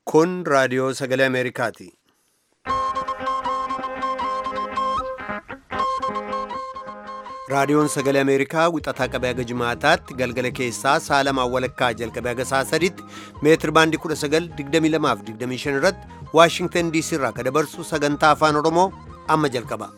Kun raadiyoo sagalee Ameerikaati. Raadiyoon sagalee Ameerikaa wixataa qabee haga jimaataatti galgala keessaa sa'a lamaan walakkaa jalqabee haga sa'a sadiitti meetir baandii 1922 irratti Waashingtan DC irraa ka dabarsu sagantaa afaan Oromoo amma jalqaba.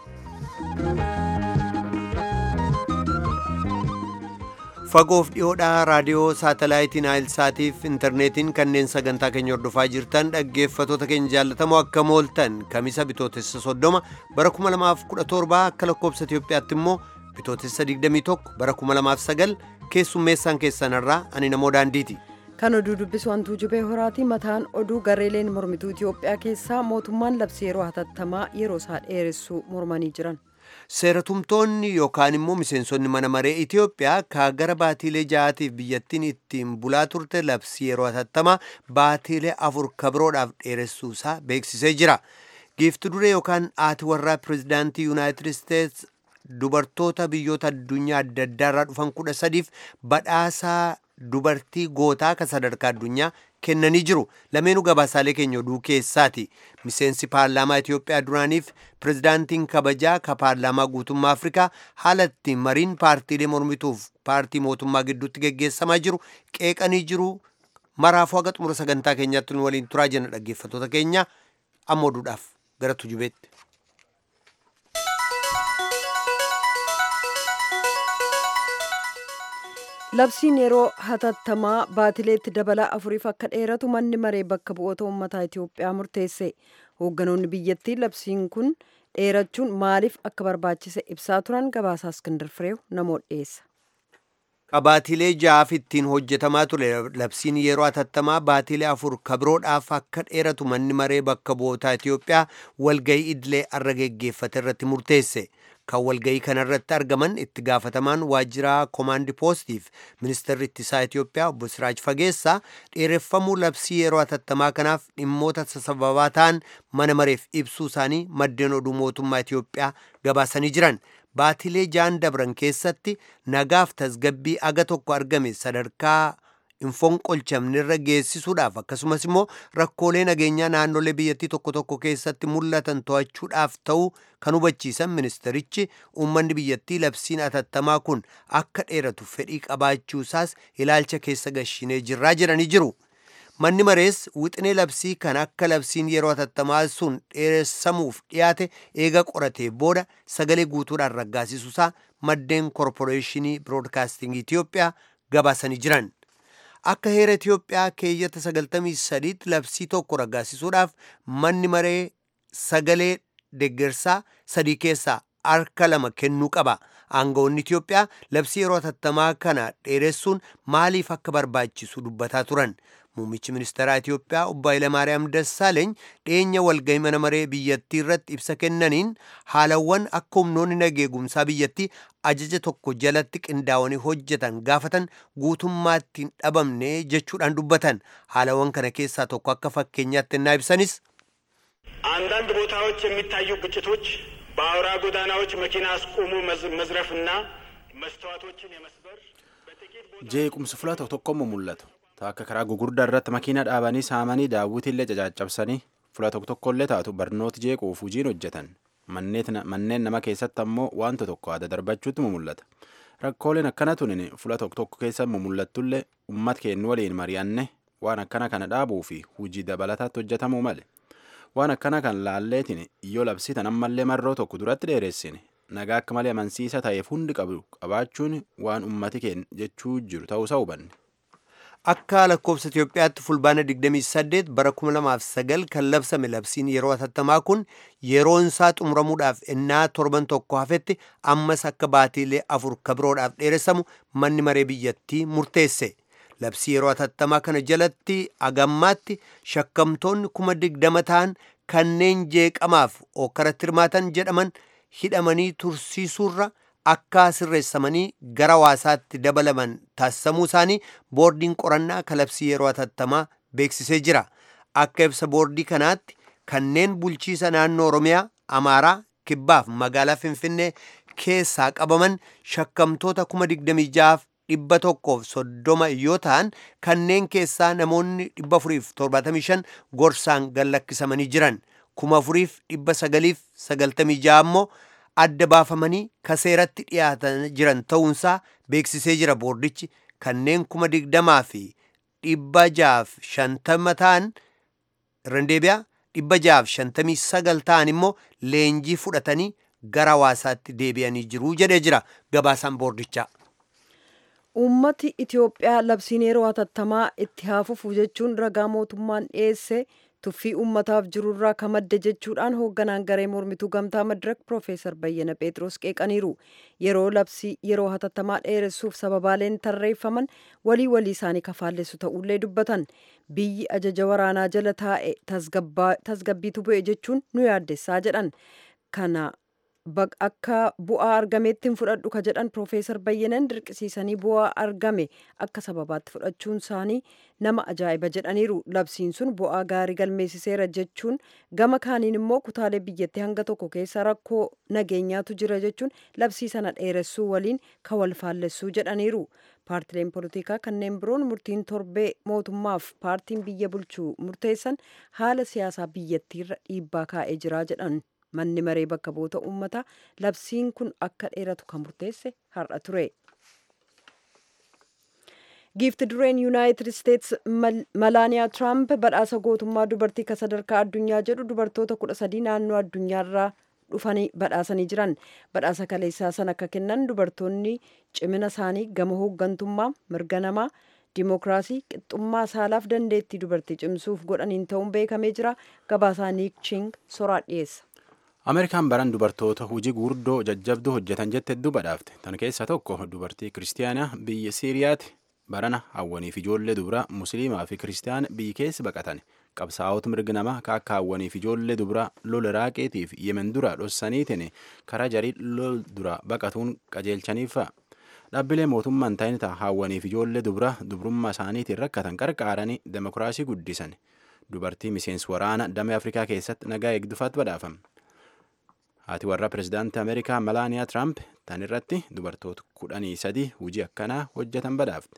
Fagoof dhiyoodhaa raadiyoo saatalaayitiin Naayilsaatiif intarneetiin kanneen sagantaa keenya hordofaa jirtan dhaggeeffatoota keenya jaallatamoo akka mooltan kamisa bitootessa soddoma bara 2017 akka lakkoobsa Itoophiyaatti immoo bitootessa 21 bara 2009 keessummeessaan keessanarraa ani namoo daandiiti. Kan oduu dubbisu hantuu jubee horaati mataan oduu gareeleen mormituu Itoophiyaa keessaa mootummaan labsii yeroo hatattamaa yeroo isaa dheeressuu mormanii jiran. Seeratumtoonni yookaan immoo miseensonni mana maree Itoophiyaa ka gara baatiilee ja'aatiif biyyattiin ittiin bulaa turte labsii yeroo hatattamaa baatiilee afur kabiroodhaaf dheeressuusaa beeksisee jira. Giifti duree yookaan haati warraa pirezidaantii Yuunaayitid Isteets dubartoota biyyoota addunyaa adda addaarraa dhufan kudha sadiif badhaasaa dubartii gootaa ka sadarkaa addunyaa kennanii jiru lameenuu gabaasaalee keenya oduu keessaati miseensi paarlaamaa Itoophiyaa duraaniif pirezidaantiin kabajaa ka paarlaamaa guutummaa Afrikaa haala ittiin mariin paartiilee mormituuf paartii mootummaa gidduutti geggeessamaa jiru qeeqanii jiru maraafuu haga xumura sagantaa keenyaatti nu waliin turaa jenna dhaggeeffatoota keenya amma oduudhaaf gara tujubeetti. Labsiin yeroo hatattamaa baatileetti dabala afuriif akka dheeratu manni maree bakka bu'oota uummataa Itoophiyaa murteesse. Hoogganoonni biyyattii labsiin kun dheerachuun maaliif akka barbaachise ibsaa turan gabaasaa Iskindar Fireew namoota dhiyeessa. Baatiilee ja'aaf ittiin hojjetamaa ture labsiin yeroo hatattamaa baatiilee afur kabiroodhaaf akka dheeratu manni maree bakka bu'ootaa Itoophiyaa walgahii idilee arra geggeeffate irratti murteesse. Kan walgahii kanarratti argaman itti gaafatamaan waajjiraa koomaandi poostiif ministeerri ittisaa Itoophiyaa obbo Siraaj Fageessaa dheereffamuu labsii yeroo hatattamaa kanaaf dhimmoota sababaa ta'an mana mareef ibsuu isaanii maddeen oduu mootummaa Itoophiyaa gabaasanii jiran. Baatilee ja'an dabran keessatti nagaaf tasgabbii aga tokko argame sadarkaa hin fonqolchamnerra geessisuudhaaf akkasumas immoo rakkoolee nageenyaa naannolee biyyattii tokko tokko keessatti mul'atan to'achuudhaaf ta'uu kan hubachiisan ministerichi uummanni biyyattii labsiin hatattamaa kun akka dheeratu fedhii qabaachuusaas ilaalcha keessa gashinee jirraa jedhanii jiru. Manni marees wixinee labsii kan akka labsiin yeroo hatattamaa sun dheeressamuuf dhiyaate eega qoratee booda sagalee guutuudhaan raggaasisuusaa maddeen koorporeeshinii biroodkaastingii Itoophiyaa gabaasanii jiran. Akka heera Itoophiyaa keeyyata 93tti labsii tokko raggaasisuudhaaf manni maree sagalee deeggarsaa sadii keessaa harka lama kennuu qaba. Aangawoonni Itoophiyaa labsii yeroo hatattamaa kana dheeressuun maaliif akka barbaachisu dubbataa turan. Muummichi ministeeraa Itoophiyaa obbo Hayilamaariyaam Dassaaleeny dhiyeenya walgahii mana maree biyyattii irratti ibsa kennaniin haalawwan akka humnoonni nageegumsaa biyyattii ajaja tokko jalatti qindaa'anii hojjetan gaafatan guutummaatti hin dhabamne jechuudhaan dubbatan. Haalawwan kana keessaa tokko akka fakkeenyaatti innaa ibsanis አንዳንድ ቦታዎች የሚታዩ ግጭቶች በአውራ ጎዳናዎች መኪና አስቆሙ መዝረፍና መስተዋቶችን የመስበር jeequmsi fula tokko tokkommo mul'atu akka karaa gugurdaa irratti makiina dhaabanii saamanii daawwitiillee cacaccabsanii fula tokko tokkollee taatu barnooti jeequuf hojiin hojjetan manneen nama keessatti ammoo wanta tokko adda darbachuutti mul'ata rakkooleen akkana tunin fula tokko tokko keessa mul'attullee ummat keenya waliin mari'anne waan akkana kana dhaabuu fi hojii dabalataatti hojjetamuu male waan akkana kan laalleetiin yoo labsitan ammallee marroo tokko duratti dheeressine nagaa akka malee amansiisa ta'eef hundi qabu qabaachuun waan ummati keenya jechuu jiru ta'uusaa hubanne. Akka lakkoofsa Itoophiyaatti fulbaana 28 bara 2009 kan labsame labsiin yeroo hatattamaa kun yeroon isaa xumuramuudhaaf ennaa torban tokko hafetti ammas akka baatiilee afur kabiroodhaaf dheeressamu manni maree biyyattii murteesse. Labsii yeroo hatattamaa kana jalatti agammaatti shakkamtoonni kuma digdama ta'an kanneen jeeqamaaf okkaratti hirmaatan jedhaman hidhamanii tursiisuurra akka sirreessamanii gara hawaasaatti dabalaman taasifamuu isaanii boordiin qorannaa kalabsii yeroo hatattamaa beeksisee jira. Akka ibsa boordii kanaatti kanneen bulchiisa naannoo Oromiyaa, Amaaraa, Kibbaaf magaalaa Finfinnee keessaa qabaman shakkamtoota kuma digdamii ja'aaf dhibba tokkoof soddoma yoo ta'an kanneen keessaa namoonni dhibba afuriif torbaatamii shan gorsaan gallakkisamanii jiran kuma afuriif dhibba sagaliif sagaltamii ja'a ammoo adda baafamanii kaseeratti dhiyaatan jiran ta'uunsaa beeksisee jira boordichi kanneen kuma digdamaa fi dhibba ja'aaf shantama ta'an irran deebi'a dhibba ja'aaf shantamii sagal ta'an immoo leenjii fudhatanii gara hawaasaatti deebi'anii jiru jedhee jira gabaasaan boordichaa. Uummati Itiyoophiyaa labsiin yeroo hatattamaa itti haafufu jechuun ragaa mootummaan dhiyeesse tuffii uummataaf jirurraa ka madde jechuudhaan hoogganaan garee mormituu gamtaa madirak Profeesar Bayyana Phexros qeeqaniiru. Yeroo labsii yeroo hatattamaa dheeressuuf sababaaleen tarreeffaman walii walii isaanii kafaallessu ta'ullee dubbatan. Biyyi ajaja waraanaa jala taa'e tasgabbiitu bu'e jechuun nu yaaddessaa jedhan. Kana akka bu'aa argameetti hin fudhadhu ka jedhan Profeesar Bayyanan dirqisiisanii bu'aa argame akka sababaatti fudhachuun isaanii nama ajaa'iba jedhaniiru. Labsiin sun bu'aa gaarii galmeessiseera jechuun gama kaaniin immoo kutaalee biyyattii hanga tokko keessa rakkoo nageenyaatu jira jechuun labsii sana dheeressuu waliin ka wal faallessuu jedhaniiru. Paartileen poolitikaa kanneen biroon murtiin torbee mootummaaf paartiin biyya bulchuu murteessan haala siyaasaa biyyattiirra dhiibbaa kaa'ee jira jedhan. manni maree bakka bu'oota uummataa labsiin kun akka dheeratu kan murteesse har'a ture. giifti dureen yuunaayitid isteets malaaniyaa tiraamp badhaasa gootummaa dubartii ka sadarkaa addunyaa jedhu dubartoota kudha sadii naannoo addunyaarraa dhufanii badhaasanii jiran badhaasa kaleessaa sana akka kennan dubartoonni cimina isaanii gama hooggantummaa mirga namaa dimookiraasii qixxummaa saalaaf dandeettii dubartii cimsuuf godhaniin ta'uun beekamee jira gabaasaa niik ching soraa dhiyeessa. ameerikaan baran dubartoota hojii guurdoo jajjabduu hojjetan jette hedduu badhaafte tan keessaa tokko dubartii kiristiyaanaa biyya siiriyaati barana hawwaniif ijoollee dubaraa musliimaa fi kiristiyaan biyyi keessa baqatan qabsaa'ota mirga namaa akka hawwaniif ijoollee dubaraa lola iraaqeetii fi yemen dura dhossaniitiin karaa jarii lol dura baqatuun qajeelchaniifa dhaabbilee mootummaan ta'in hawwaniif ijoollee dubaraa dubrummaa isaaniitiin rakkatan qarqaaranii demokiraasii guddisan dubartii miseensi waraana damee afrikaa keessatti nagaa eegdufaatti badhaafame. haati warra pirezidaantii ameerikaa malaaniyaa tiraamp tan irratti dubartoota kudhanii sadi hojii akkanaa hojjetan badhaafte.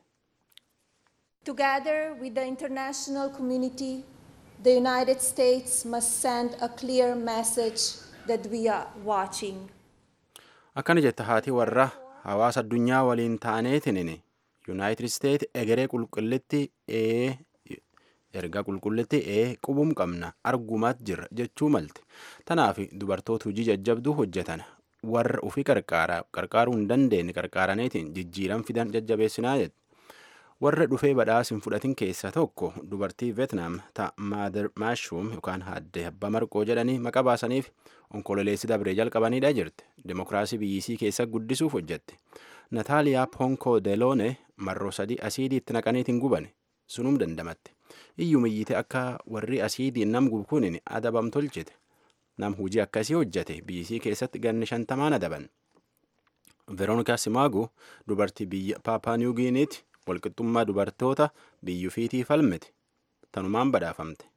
Together with the international community, the United States must send a clear message that we are watching. Akkana jetta haati warra hawaasa addunyaa waliin taaneetiin Yuunaayitid Isteet egeree qulqullitti ee erga qulqullitti ee qubum qabna argumaat jirra jechuu malte tanaaf dubartoota hojii jajjabduu hojjetan warra ufii qarqaaruu hin dandeenye qarqaaraniitiin jijjiiran fidan jajjabeessinaa jette warra dhufee badhaasa hin fudhatin keessaa tokko dubartii veetnaam ta maader maashuum yookaan haadde abbaa marqoo jedhanii maqaa baasaniif onkololeessi dabree jalqabaniidha jirte demokiraasii biyyisii keessa guddisuuf hojjette nataaliyaa ponko deloone marroo sadii asiidii itti naqaniitiin gubane sunum dandamatte iyyuma iyyite akka warri asiidiin nam gubu kun adabam tolchite nam hujii akkasii hojjete biyyisii keessatti ganni shantamaan adaban veroonikaa simaagu dubartii biyya paapaa niwugiiniiti walqixxummaa dubartoota biyyufiitii falmite tanumaan badhaafamte.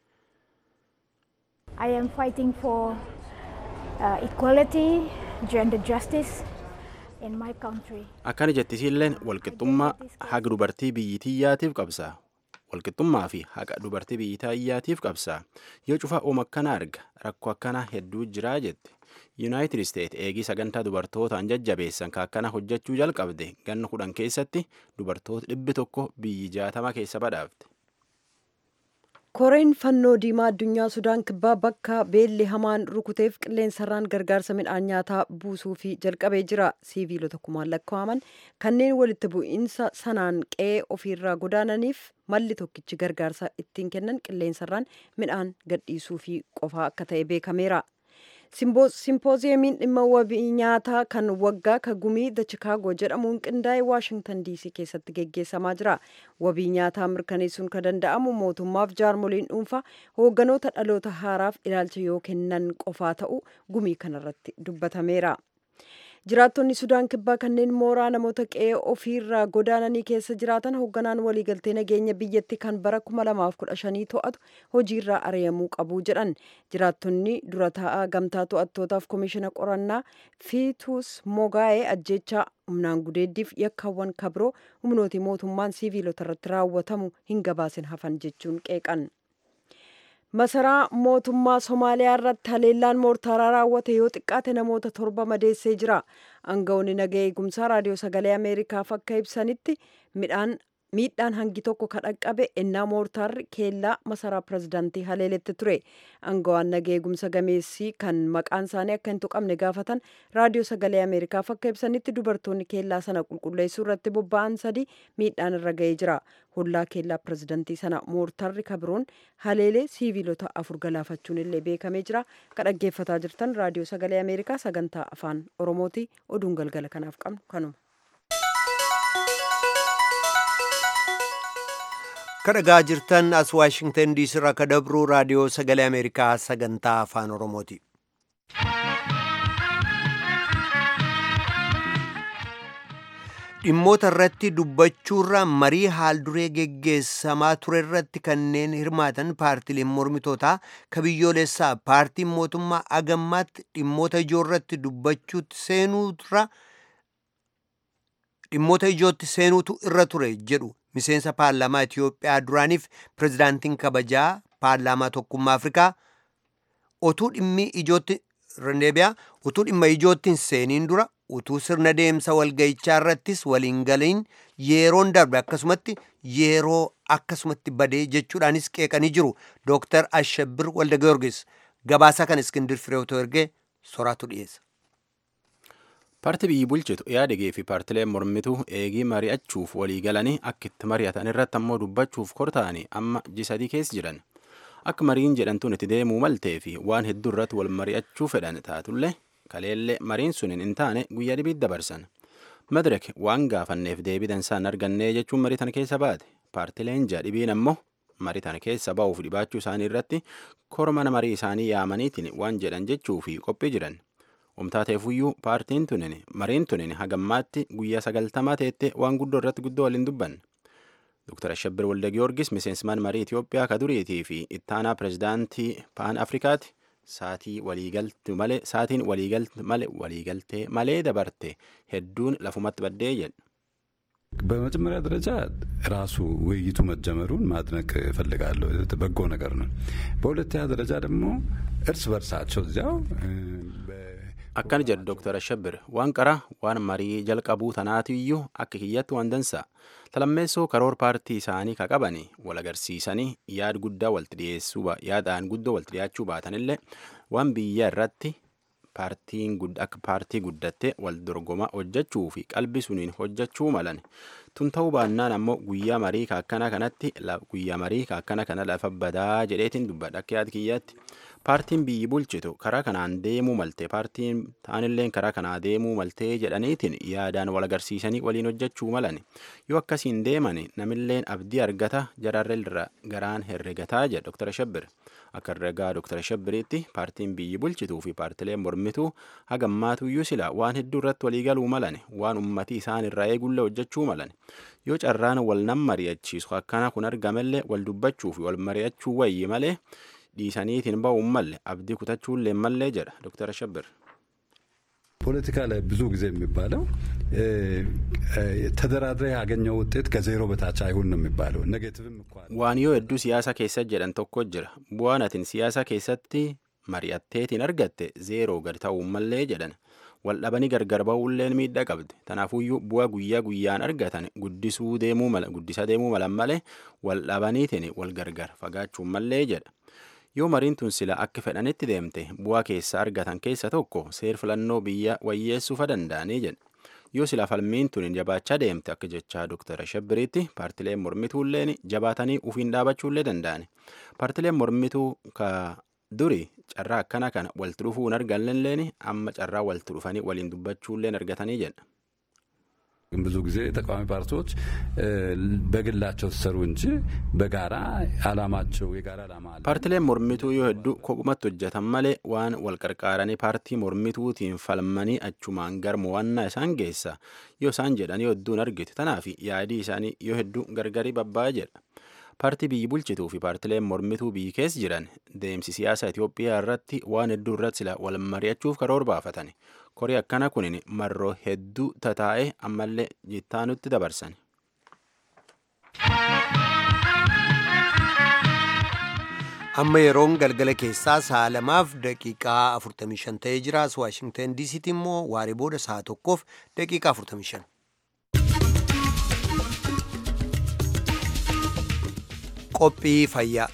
I am fighting for uh, equality, gender justice in my country. Akkana jettisiilleen walqixxummaa haga dubartii biyyitiyyaatiif qabsaa. Walqixxummaa fi haqa dubartii biyyitiyyaatiif qabsaa. Yoo cufa oom akkana arga rakkoo akkanaa hedduu jiraa jette. Yuunaayitid Isteet eegii sagantaa dubartootaan jajjabeessan ka akkana hojjechuu jalqabde ganna kudhan keessatti dubartoota dhibbi tokko biyyi jaatama keessa badhaafte. koreen fannoo diimaa addunyaa sudaan kibbaa bakka beelli hamaan rukuteef qilleensarraan gargaarsa midhaan nyaataa buusuu fi jalqabee jira siiviilota kumaan lakkaa'aman kanneen walitti bu'iinsa sanaan qe'ee ofiirraa godaananiif malli tokkichi gargaarsa ittiin kennan qilleensarraan midhaan gadhiisuu fi qofaa akka ta'e beekameera. simpooziyamiin dhimma wabii nyaataa kan waggaa ka gumii the chikaagoo jedhamuun qindaa'e waashingtan diisii keessatti geggeessamaa jira wabii nyaataa mirkaneessuun ka danda'amu mootummaaf jaarmoliin dhuunfaa hoogganoota dhaloota haaraaf ilaalcha yoo kennan qofaa ta'u gumii kanarratti dubbatameera jiraattonni sudaan kibbaa kanneen mooraa namoota qe'ee ofiirraa godaananii keessa jiraatan hoogganaan waliigaltee nageenya biyyatti kan bara 2015 to'atu hojiirraa ari'amuu qabu jedhan jiraattonni dura taa'aa gamtaa to'attootaaf komishina qorannaa fiituus mogaa'ee ajjechaa humnaan gudeeddiif yakkaawwan kabroo humnooti mootummaan siiviilota irratti raawwatamu hin gabaasin hafan jechuun qeeqan. masaraa mootummaa somaaliyaa irratti haleellaan moortaaraa raawwate yoo xiqqaate namoota torba madeessee jira aangawoonni naga eegumsaa raadiyoo sagalee ameerikaaf akka ibsanitti midhaan miidhaan hangi tokko kadhaqqabe ennaa moortaarri keellaa masaraa pirezidaantii haleeletti ture aangawaan naga eegumsa gameessii kan maqaan isaanii akka hin tuqamne gaafatan raadiyoo sagalee ameerikaaf akka ibsanitti dubartoonni keellaa sana qulqulleessuu irratti bobba'an sadii miidhaan irra ga'ee jira hollaa keellaa pirezidaantii sana moortarri kabroon haleelee siiviilota afur galaafachuun illee beekamee jira kan dhaggeeffataa jirtan raadiyoo sagalee ameerikaa sagantaa afaan oromooti oduun galgala kanaaf qabnu kanuma. kadhagaa jirtan as waashingtan diisii irraa ka dabruu raadiyoo sagalee ameerikaa sagantaa afaan oromooti dhimmoota irratti dubbachuurra marii haalduree geggeessamaa ture irratti kanneen hirmaatan paartileen mormitootaa ka biyyoolessaa paartiin mootummaa agammaatti dhimmoota ijoo irratti dubbachuutti seenuurra dhimmoota ijootti seenuutu irra ture jedhu miseensa paarlaamaa Itiyoophiyaa duraaniif pirezidaantiin kabajaa paarlaamaa tokkummaa Afrikaa otuu dhimmi ijootti rendeebiyaa utuu dhimma ijootti hin seeniin dura utuu sirna deemsa walgayichaa irrattis waliin galiin yeroon darbe akkasumatti yeroo akkasumatti badee jechuudhaanis qeeqanii jiru dooktar Ashabbir Walda Giyoorgis gabaasaa kan Iskindir Fireewtoo ergee soraatu dhiyeessa. Paartii biyyi bulchitu yaadegee fi paartileen mormituu eegii mari'achuuf walii galanii akka itti mari'atan irratti ammoo dubbachuuf kortaa'anii amma jisadii keessa jiran. Akka mariin jedhamtuun itti deemuu maltee fi waan hedduu irratti wal mari'achuu fedhan taatullee kaleellee mariin suniin hin taane guyyaa dhibiit dabarsan. Madirek waan gaafanneef deebitan isaan argannee jechuun marii tana keessa baate. Paartileen ja'a dhibiin ammoo marii tana keessa ba'uuf dhibaachuu isaanii irratti kormana marii isaanii yaamaniitiin waan jedhan jechuu fi qophii jiran. Umtaateefuyyuu paartiin tunin mariin tunin hagammaatti guyyaa sagaltamaa teette waan guddoo irratti guddoo waliin dubban. Dr. Ashabbir Walda Giyoorgis miseensman marii Itiyoophiyaa ka duriitii fi ittaanaa pirezidaantii Paan Afrikaati saatii waliigaltu malee saatiin waliigaltu malee waliigaltee malee dabarte hedduun lafumatti baddee jedhu. በመጀመሪያ ደረጃ ራሱ ውይይቱ መጀመሩን ማድነቅ እፈልጋለሁ። በጎ ነገር ነው። በሁለተኛ ደረጃ ደግሞ እርስ በርሳቸው እዚያው akkana jedhu dooktar Ashabbir waan qaraa waan marii jalqabuu tanaatiyyuu akka kiyyatti waan dansa talammeessoo karoor paartii isaanii ka qabani wal agarsiisanii yaad guddaa walti dhiyeessuu yaadaan guddoo walti dhiyaachuu baatanillee waan biyya irratti paartiin akka paartii guddatte wal dorgoma hojjechuu fi qalbii suniin hojjechuu malan tun ta'uu baannaan ammoo guyyaa marii kaakkana kanatti guyyaa marii kaakkana kana lafa badaa jedheetiin dubbadha akka yaad kiyyaatti. paartiin biyyi bulchitu karaa kanaan deemuu malte paartiin taanilleen karaa kanaa deemuu maltee jedhaniitiin yaadaan wal agarsiisanii waliin hojjechuu malan yoo akkasiin deeman namilleen abdii argata jararra garaan herregataa jedha dooktar Shabbir akka herregaa dooktar Shabbiriitti paartiin biyyi bulchituu fi paartileen mormituu hagammaatuyyuu sila waan hedduu irratti walii galuu malan waan ummatii isaan irraa eegulle hojjechuu malan yoo carraan wal nam mari'achiisu akkana kun argamellee wal dubbachuu fi wal mari'achuu wayyi malee. dhiisaniitiin ba'uun malle abdii kutachuullee mallee jedha dooktar Ashabbir. ፖለቲካ ላይ ብዙ ጊዜ የሚባለው ተደራድረ ያገኘው ውጤት ከዜሮ በታች አይሁን ነው የሚባለው። ኔጌቲቭም እኮ waan yoo hedduu siyaasa keessa jedhan tokko jira bu'aan atin siyaasa keessatti mari'atteetiin argatte zeeroo gad ta'uu mallee jedhan wal dhabanii gargar ba'uulleen miidhaa qabdi tanaafuyyuu bu'aa guyyaa guyyaan argatan guddisuu deemuu mala guddisa deemuu malan malee wal dhabaniitiin wal gargar fagaachuu mallee jedha yoo mariin tun sila akka fedhanitti deemte bu'aa keessa argatan keessa tokko seer filannoo biyya wayyeessuufa danda'anii jedha yoo sila falmiin tun jabaachaa deemte akka jechaa dooktar Shabbiriitti paartileen mormituulleen jabaatanii ufiin dhaabachuullee danda'ani paartileen mormituu ka duri carraa akkana kana walti dhufuu hin argannelleen amma carraa walti dhufanii waliin dubbachuulleen argatanii jedha. ብዙ ጊዜ ተቃዋሚ ፓርቲዎች በግላቸው ሲሰሩ እንጂ በጋራ አላማቸው የጋራ አላማ አለ። paartileen mormituu yoo hedduu kophumatti hojjetan malee waan wal qarqaaranii paartii mormituutiin falmanii achumaan gara mo'annaa isaan geessa yoo isaan jedhan yoo hedduun argite tanaaf yaadii isaanii yoo hedduu gargarii babba'aa jedha. paartii biyyi bulchituu fi paartileen mormituu biyyi keessa jiran deemsi siyaasa Itoophiyaa irratti waan hedduu irratti sila wal mari'achuuf karoora baafatan. Korii akkana kunin marroo hedduu tataa'e ammallee jittaanutti dabarsan. amma yeroon galgala keessaa sa'a lamaaf daqiiqaa 45 ta'ee jira as waashingtan diisiitti immoo waaree booda sa'a tokkoof daqiiqaa 45. qophii fayyaa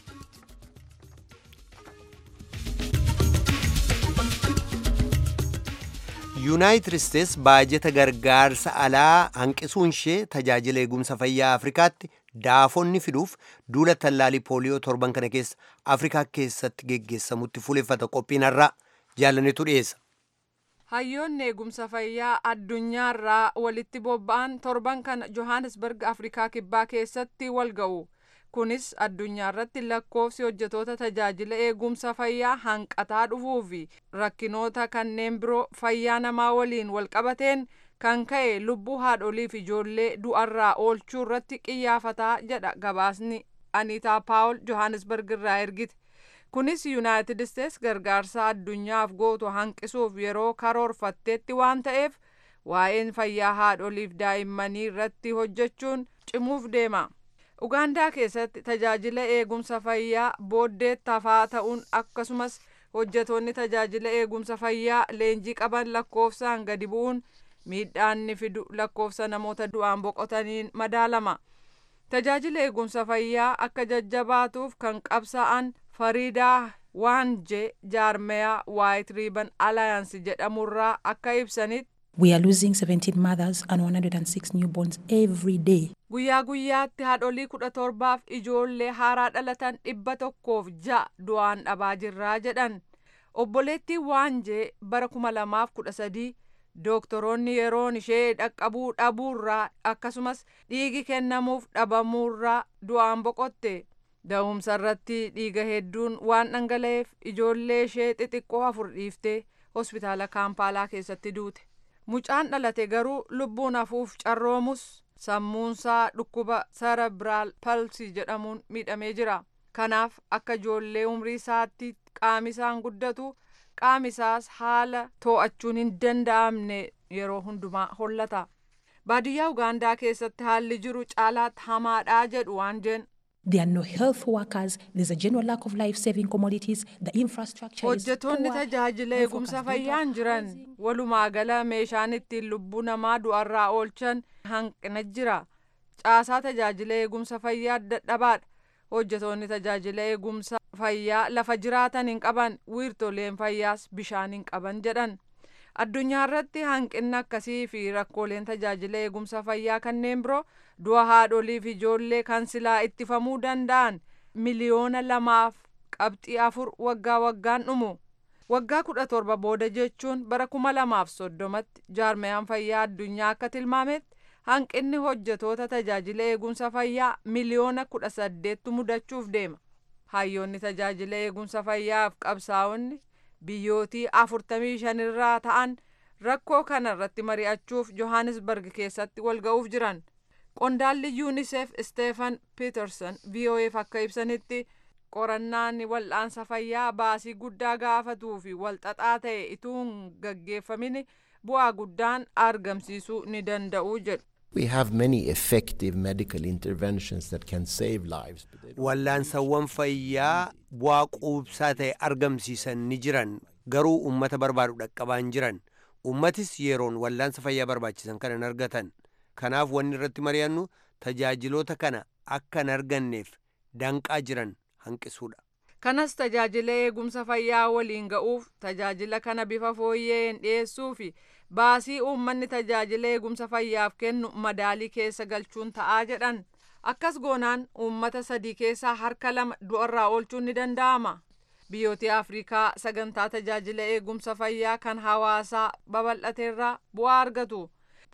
yuunaayitid isteets baajeta gargaarsa alaa hanqisuun ishee tajaajila eegumsa fayyaa afrikaatti daafonni fiduuf duula tallaalii pooliyoo torban kana keessa afrikaa keessatti geggeessamutti fuuleffata qophiin har'aa jaallanetu dhiyeessa. hayyoonni eegumsa fayyaa addunyaarraa walitti bobba'an torban kana johannesburg afrikaa kibbaa keessatti wal ga'u. kunis addunyaa irratti lakkoofsi hojjetoota tajaajila eegumsa fayyaa hanqataa dhufuu fi rakkinoota kanneen biroo fayyaa namaa waliin walqabateen kan ka'e lubbuu haadholii fi ijoollee du'arraa oolchuu irratti qiyyaafataa jedha gabaasni aniitaa paawul johannesburg irraa ergite kunis yuunaayitid isteets gargaarsa addunyaaf gootu hanqisuuf yeroo karoorfatteetti waan ta'eef waa'een fayyaa haadholiif daa'immanii irratti hojjechuun cimuuf deema. ugaandaa keessatti tajaajila eegumsa fayyaa booddee tafaa ta'uun akkasumas hojjetoonni tajaajila eegumsa fayyaa leenjii qaban lakkoofsaan gadi bu'uun miidhaanni fidu lakkoofsa namoota du'aan boqotaniin madaalama tajaajila eegumsa fayyaa akka jajjabaatuuf kan qabsa'an fariidaa waanje jaarmeyaa waayit riiban alaayansi jedhamurraa akka ibsanitti We are losing 17 mothers and 106 newborns every day. Guyyaa guyyaatti haadholii kudha torbaaf ijoollee haaraa dhalatan dhibba tokkoof ja'a du'aan dhabaa jirraa jedhan. Obboleettiin Waanjee bara kuma lamaaf kudha sadii dooktoroonni yeroon ishee dhaqqabuu dhabuurraa akkasumas dhiigi kennamuuf dhabamuurraa du'aan boqotte. Da'umsa irratti dhiiga hedduun waan dhangala'eef ijoollee ishee xixiqqoo afur dhiiftee hospitaala kaampaalaa keessatti duute. mucaan dhalate garuu lubbuun hafuuf carroomus sammuunsaa dhukkuba cerebral palsy jedhamuun miidhamee jira kanaaf akka ijoollee umrii isaatti qaamisaan guddatu qaamisaas haala too'achuun hin danda'amne yeroo hundumaa hollata baadiyyaa ugaandaa keessatti haalli jiru caalaatti hamaadhaa jedhu waanjeen There are no health workers. There's a general lack of life-saving commodities. The infrastructure is hojjetoonni poor. tajaajila eegumsa fayyaan jiran walumaa gala meeshaan ittiin lubbuu namaa du'arraa oolchan hanqina jira caasaa tajaajila eegumsa fayyaa dadhabaadha hojjetoonni tajaajila eegumsa fayyaa lafa jiraatan hin qaban wiirtoleen fayyaas bishaan hin qaban jedhan addunyaa irratti hanqinni akkasii fi rakkooleen tajaajila eegumsa fayyaa kanneen biroo du'a haadholii fi ijoollee kan silaa ittifamuu danda'an miliyoona lamaaf qabxii afur waggaa waggaan dhumu waggaa kudha torba booda jechuun bara kuma lamaaf soddomatti jaarmayaan fayyaa addunyaa akka tilmaametti hanqinni hojjetoota tajaajila eegumsa fayyaa miliyoona kudha saddeettu mudachuuf deema hayyoonni tajaajila eegumsa fayyaaf qabsaa'onni biyyootii afurtamii shanirraa ta'an rakkoo kana irratti mari'achuuf johannesburg keessatti wal ga'uuf jiran qondaalli yuunisef steefan piiterson vo'eef akka ibsanitti qorannaan wal'aansa fayyaa baasii guddaa gaafatuu fi walxaxaa ta'e ituu hin gaggeeffamin bu'aa guddaan argamsiisuu ni danda'u jedhu. We have many effective medical interventions that can save lives. but they don't- Wallaansawwan fayyaa bu'aa quubsaa ta'e argamsiisan ni jiran garuu uummata barbaadu dhaqqabaa hin jiran uummatis yeroon wallaansa fayyaa barbaachisan kana hin argatan kanaaf wanni irratti mari'annu tajaajiloota kana akka hin arganneef danqaa jiran hanqisuudha. kanas tajaajila eegumsa fayyaa waliin ga'uuf tajaajila kana bifa fooyyeen dhiyeessuu fi baasii uummanni tajaajila eegumsa fayyaaf kennu madaalii keessa galchuun ta'aa jedhan akkas goonaan uummata sadii keessaa harka lama du'arraa oolchuun ni danda'ama biyyooti afrikaa sagantaa tajaajila eegumsa fayyaa kan hawaasaa babal'ateerraa bu'aa argatu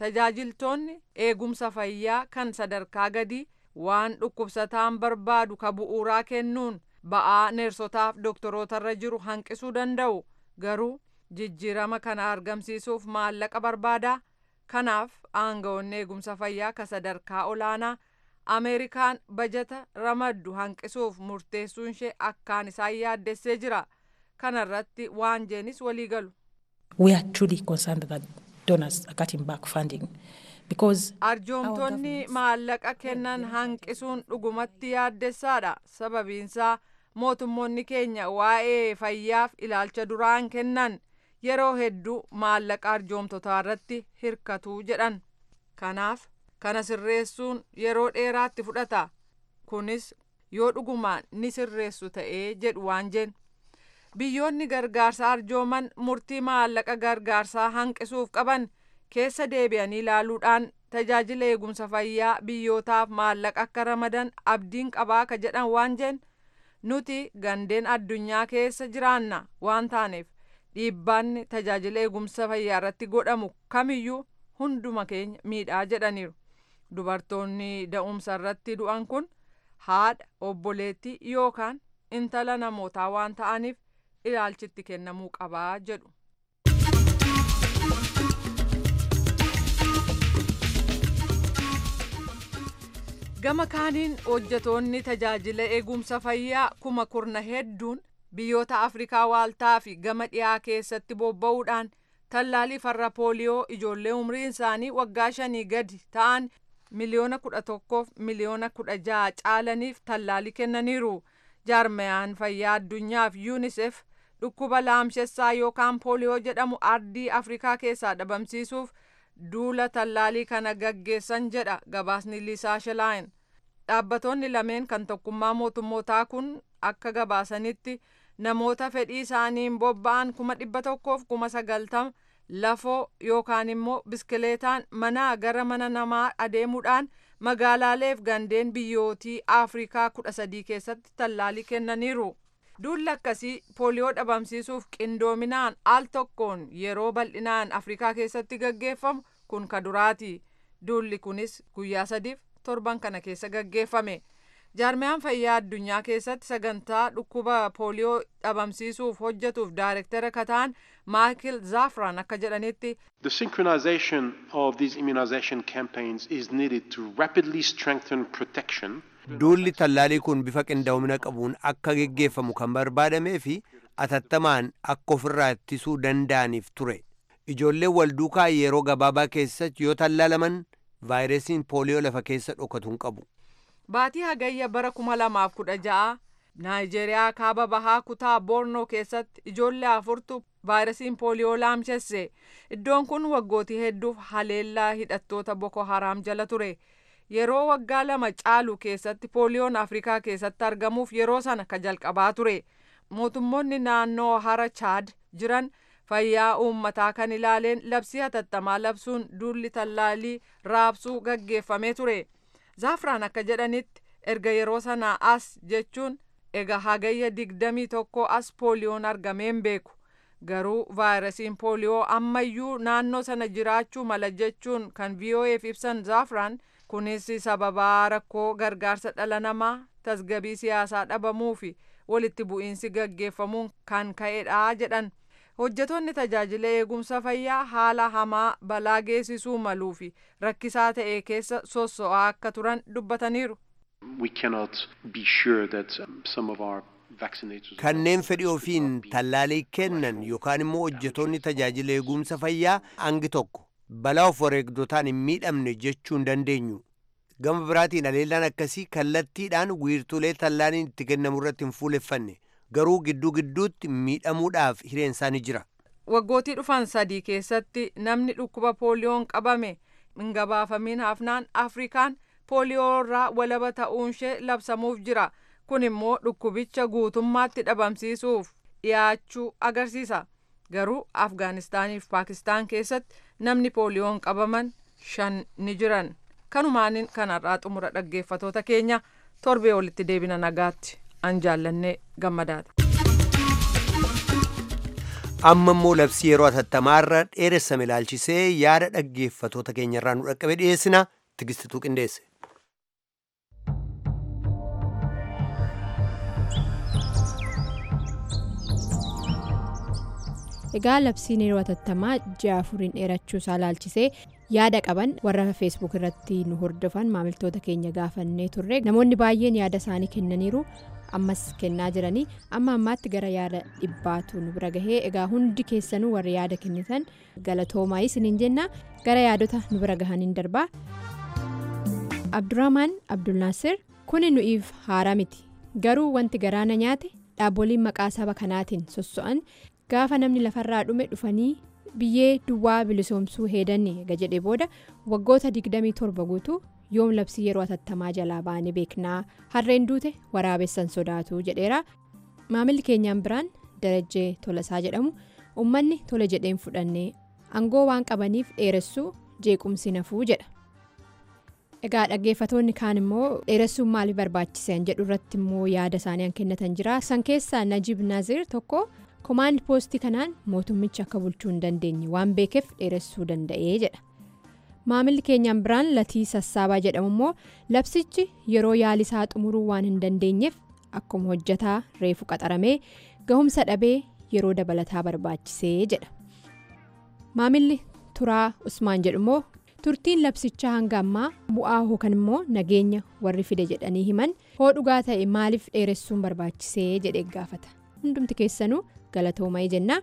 tajaajiltoonni eegumsa fayyaa kan sadarkaa gadii waan dhukkubsataan barbaadu ka bu'uuraa kennuun ba'aa neersotaaf dooktorootarra jiru hanqisuu danda'u garuu jijjiirama kana argamsiisuuf maallaqa barbaadaa kanaaf aangawoonni eegumsa fayyaa ka sadarkaa olaanaa ameerikaan bajata ramaddu hanqisuuf murteessuun ishee akkaan isaan yaaddessee jira kana irratti waan jeenis walii galu. We are truly concerned that donors are cutting back funding because arjoomtonni maallaqa kennan hanqisuun dhugumatti yaaddessaadha sababiinsaa mootummoonni keenya waa'ee fayyaaf ilaalcha duraan kennan yeroo hedduu maallaqa arjoomtotaa irratti hirkatuu jedhan kanaaf kana sirreessuun yeroo dheeraatti fudhata kunis yoo dhugumaan ni sirreessu ta'ee jedhu waan jeen biyyoonni gargaarsa arjooman murtii maallaqa gargaarsaa hanqisuuf qaban keessa deebi'anii ilaaluudhaan tajaajila eegumsa fayyaa biyyootaaf maallaqa akka ramadan abdiin qabaa ka jedhan waan jeen nuti gandeen addunyaa keessa jiraanna waan taaneef dhiibbaanni tajaajila eegumsa fayyaa irratti godhamu kamiyyuu hunduma keenya miidhaa jedhaniiru dubartoonni da'umsa irratti du'an kun haadha obboleettii yookaan intala namootaa waan ta'aniif ilaalchitti kennamuu qabaa jedhu. gama kaaniin hojjetoonni tajaajila eegumsa fayyaa kuma kurna hedduun biyyoota afrikaa waaltaa fi gama dhiyaa keessatti bobba'uudhaan tallaalii farra pooliyoo ijoollee umriin isaanii waggaa shanii gadi ta'an miliyoona kudha tokkoof miliyoona kudha jaha caalaniif tallaalii kennaniiru jaarmayaan fayyaa addunyaaf yuunisef dhukkuba laamshessaa yookaan pooliyoo jedhamu ardii afrikaa keessaa dhabamsiisuuf duula tallaalii kana gaggeessan jedha gabaasni liisaa shelaayin dhaabbatoonni lameen kan tokkummaa mootummootaa kun akka gabaasanitti namoota fedhii isaaniin bobba'an kuma dhibba tokkoof kuma sagaltama lafoo yookaan immoo biskileetaan manaa gara mana namaa adeemuudhaan magaalaaleef gandeen biyyootii afrikaa kudha sadii keessatti tallaalii kennaniiru. duulli akkasii pooliyoo dhabamsiisuuf qindoominaan al tokkoon yeroo bal'inaan afrikaa keessatti gaggeeffamu kun ka duraati duulli kunis guyyaa sadiif torban kana keessa gaggeeffame jaarmiyaan fayyaa addunyaa keessatti sagantaa dhukkuba pooliyoo dhabamsiisuuf hojjetuuf daayirektara kataan maayikil zaafran akka jedhanitti The synchronization of these immunization campaigns is needed to rapidly strengthen protection duulli tallaalii kun bifa qindoomina qabuun akka geggeeffamu kan barbaadamee fi atattamaan akka ofirraa ittisuu danda'aniif ture ijoolleen walduukaa yeroo gabaabaa keessatti yoo tallaalaman vaayirasiin pooliyoo lafa keessa dhokatu hin qabu. baatii hagayya bara kuma lamaaf kudha ja'a naayijeeriyaa kaaba bahaa kutaa boornoo keessatti ijoollee afurtu vaayirasiin pooliyoo laamshesse iddoon kun waggootii hedduuf haleellaa hidhattoota boko haraam jala ture. yeroo waggaa lama caalu keessatti pooliyoon afrikaa keessatti argamuuf yeroo sana ka jalqabaa ture mootummoonni naannoo hara chaad jiran fayyaa uummataa kan ilaaleen labsii hatattamaa labsuun duulli tallaalii raabsuu gaggeeffamee ture zaafraan akka jedhanitti erga yeroo sanaa as jechuun ega hagayya digdamii tokko as pooliyoon argameen beeku garuu vaayirasiin pooliyoo ammayyuu naannoo sana jiraachuu mala jechuun kan vo'eef ibsan zaafraan kunis sababaa rakkoo gargaarsa dhala namaa tasgabii siyaasaa dhabamuu fi walitti bu'iinsi gaggeeffamuun kan ka'edha jedhan hojjetoonni tajaajila eegumsa fayyaa haala hamaa balaa geessisuu maluu fi rakkisaa ta'e keessa sosso'aa akka turan dubbataniiru. We cannot be sure that um, some of our vaccinators kanneen fedhii ofiin tallaalii kennan yookaan immoo hojjetoonni tajaajila eegumsa fayyaa hangi tokko balaa of wareegdotaan hin miidhamne jechuu hin dandeenyu. Gama biraatiin haleellaan akkasii kallattiidhaan wiirtuulee tallaaliin itti kennamu irratti hin fuuleffanne garuu gidduu gidduutti miidhamuudhaaf hireen isaanii jira. Waggootii dhufan sadii keessatti namni dhukkuba pooliyoon qabame hin gabaafamiin hafnaan Afrikaan pooliyoo irraa walaba ta'uunshee labsamuuf jira. Kun immoo dhukkubicha guutummaatti dhabamsiisuuf dhiyaachuu agarsiisa. Garuu Afgaanistaaniif Paakistaan keessatti namni pooliyoon qabaman shan ni jiran. Kanumaanin kanarraa xumura dhaggeeffatoota keenya torbee walitti deebina nagaatti an jaallannee gammadaadha. amma immoo labsii yeroo atattamaarra dheeressame ilaalchisee yaada dhaggeeffatoota keenyarraa nu dhaqqabe dhiyeessina tigistituu qindeesse. egaa labsiin yeroo atattamaa ji'a afuriin dheerachuu isaa ilaalchisee yaada qaban warra feesbuuk irratti nu hordofan maamiltoota keenya gaafannee turre namoonni baay'een yaada isaanii kennaniiru ammas kennaa jiranii amma ammaatti gara yaada dhibbaatu nu bira gahee egaa hundi keessanuu warri yaada kennitan galatoomaa isiniin jenna gara yaadota nu bira gahaniin darbaa abdurrahmaan abdulnaasir kuni nu'iif haaraa miti garuu wanti garaana nyaate dhaaboliin maqaa saba kanaatiin sosso'an gaafa namni lafarraa dhume dhufanii biyyee duwwaa bilisoomsuu heedanne ega jedhe booda waggoota 27 guutuu yoom labsii yeroo atattamaa jalaa baane beeknaa harreen duute waraabessan sodaatu jedheera maamilli keenyaan biraan darajjee tolasaa jedhamu uummanni tole jedheen fudhannee aangoo waan qabaniif dheeressuu jeequmsi nafuu jedha egaa dhaggeeffatoonni kaan immoo dheeressuun maaliif barbaachisan jedhu irratti immoo yaada isaanii kennatan jira san keessaa najib naazir tokko. komaand poostii kanaan mootummichi akka bulchuu hin dandeenye waan beekeef dheeressuu danda'ee jedha maamilli keenyaan biraan latii sassaabaa jedhamu immoo labsichi yeroo yaalisaa xumuruu waan hin dandeenyeef akkuma hojjataa reefu qaxaramee gahumsa dhabee yeroo dabalataa barbaachisee jedha maamilli turaa usmaan jedhu immoo turtiin labsichaa hanga ammaa bu'aa yookaan immoo nageenya warri fide jedhanii himan hoo dhugaa ta'e maaliif dheeressuun barbaachisee jedhee gaafata hundumti keessanuu. galatooma'ee jenna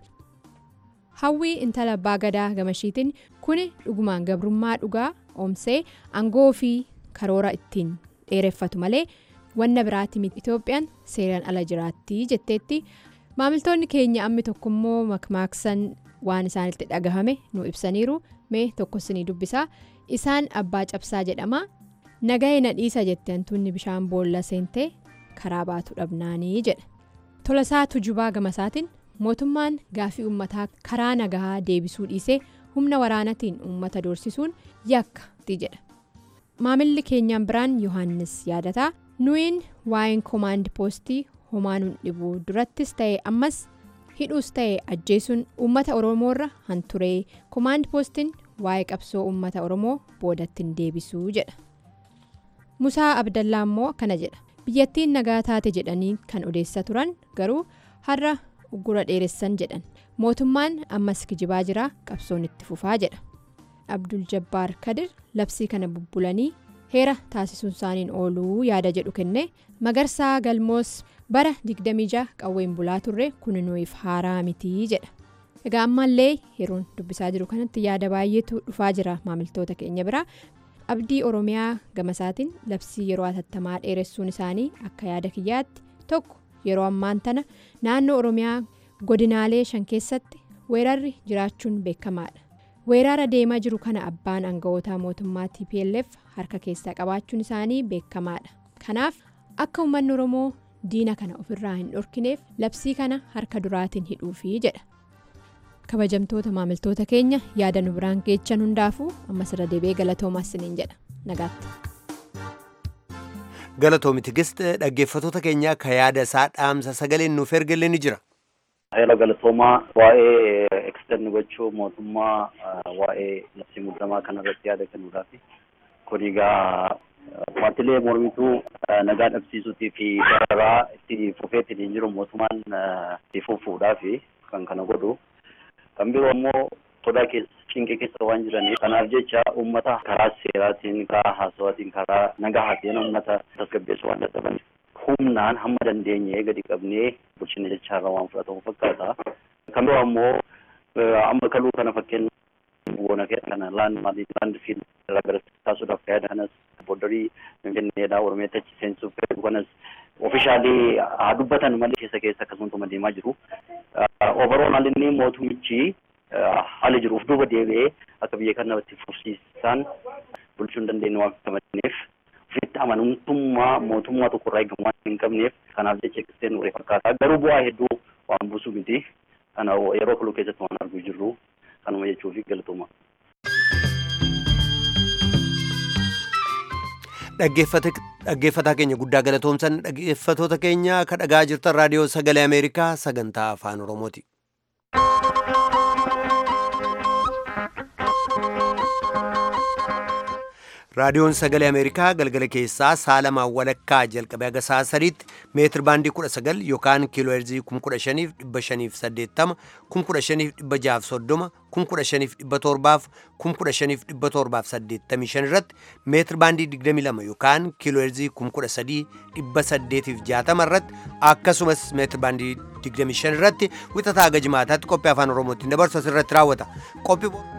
hawwii intala abbaa gadaa gamashiitiin kuni dhugumaan gabrummaa dhugaa oomsee aangoo fi karoora ittiin dheereffatu malee wanna biraatti miti itoophiyaan seeraan ala jiraatti jetteetti maamiltoonni keenya ammi tokkommoo makmaaksan waan isaanitti dhagahame nu ibsaniiru mee tokkosinii dubbisaa isaan abbaa cabsaa jedhama nagahee na dhiisa jette hantuunni bishaan boolla seentee karaa baatu dhabnaanii jedha tolasaa tujubaa gamasaatiin. mootummaan gaafii uummataa karaa nagahaa deebisuu dhiisee humna waraanatiin uummata doorsisuun yakka jedha maamilli keenyaan biraan yohaannis yaadataa nuyin waa'een koomaand poostii homaa nun dhibuu durattis ta'e ammas hidhuus ta'e ajjeesuun uummata oromoorra hanturee koomaand poostiin waa'ee qabsoo uummata oromoo boodattiin deebisuu jedha musaa abdallaa immoo kana jedha biyyattiin nagaa taate jedhanii kan odeessaa turan garuu har'a. uggura dheeressan jedhan mootummaan ammas kijibaa jira qabsoon itti fufaa jedha abdul jabbaar kadir labsii kana bubbulanii heera taasisuun isaaniin ooluu yaada jedhu kenne magarsaa galmoos bara 26 qawween bulaa turre kun nuuf haaraa mitii jedha egaa ammallee yeroon dubbisaa jiru kanatti yaada baay'eetu dhufaa jira maamiltoota keenya biraa abdii oromiyaa gamasaatiin labsii yeroo atattamaa dheeressuun isaanii akka yaada kiyyaatti tokko. yeroo ammaan tana naannoo oromiyaa godinaalee shan keessatti weerarri jiraachuun beekamaadha weerara deemaa jiru kana abbaan aangawoota mootummaa tplf harka keessaa qabaachuun isaanii beekamaadha kanaaf akka uummanni oromoo diina kana ofirraa hin dhorkineef labsii kana harka duraatiin hidhuufi jedha kabajamtoota maamiltoota keenya yaada nu biraan geechan hundaafuu ammas irra deebi'ee galatoomaa isiniin jedha nagaatti. galatoomi tigist dhaggeeffatoota keenyaa ka yaada isaa dhaamsa sagaleen nuuf ergalee ni jira. Heela galatoomaa waa'ee ekstern gochuu mootummaa waa'ee labsii muddamaa kanarratti yaada kennuudhaafi kun egaa paartilee mormituu nagaa dhabsiisuutii fi dararaa itti fufeetiin hin jiru mootummaan itti fufuudhaafi kan kana godhu kan biroo ammoo sodaa keessa cinqee keessa waan jiraniif kanaaf jecha uummata karaa seeraatiin karaa haasawaatiin karaa nagahaatiin uummata tasgabbeessuu waan dadhabaniif humnaan hamma dandeenye gadi qabnee bulchina jechaarra waan fudhatamu fakkaata. Kan biroo ammoo amma kaluu kana fakkeenya boona kana laan maalii laan fiil irraa gara taasisuudhaaf fayyada kanas booddarii finfinneedhaa oromiyaatti achi seensuuf fayyadu kanas ofishaalii haa dubbatan malee keessa keessa akkasumatti deemaa jiru. Overall haalli mootummichi haala jiruuf duuba deebi'ee akka biyya kanatti fufsiisaan bulchuu hin dandeenye waan qabaneef ofitti amanamtummaa mootummaa tokko irraa eegamu waan hin qabneef kanaaf jecha qixxeen uree fakkaata garuu bu'aa hedduu waan buusu miti kana yeroo kaluu keessatti waan arguu jirru kanuma jechuu fi galatooma. dhaggeeffataa keenya guddaa galatoomsan dhaggeeffatoota keenya ka dhagaa jirtan raadiyoo sagalee ameerikaa sagantaa afaan oromooti. raadiyoon sagalee ameerikaa galgala keessaa saalamaan walakkaa jalqabee haga sa'a sadiitti meetir baandii 19 yookaan kiiloo heerzii 15580 15630 15517 15585 irratti meetir baandii 22 yookaan kiiloo heerzii 13860 irratti akkasumas meetir baandii 25 irratti wixataa haga jimaataatti qophii afaan oromootiin dabarsu asirratti raawwata qophii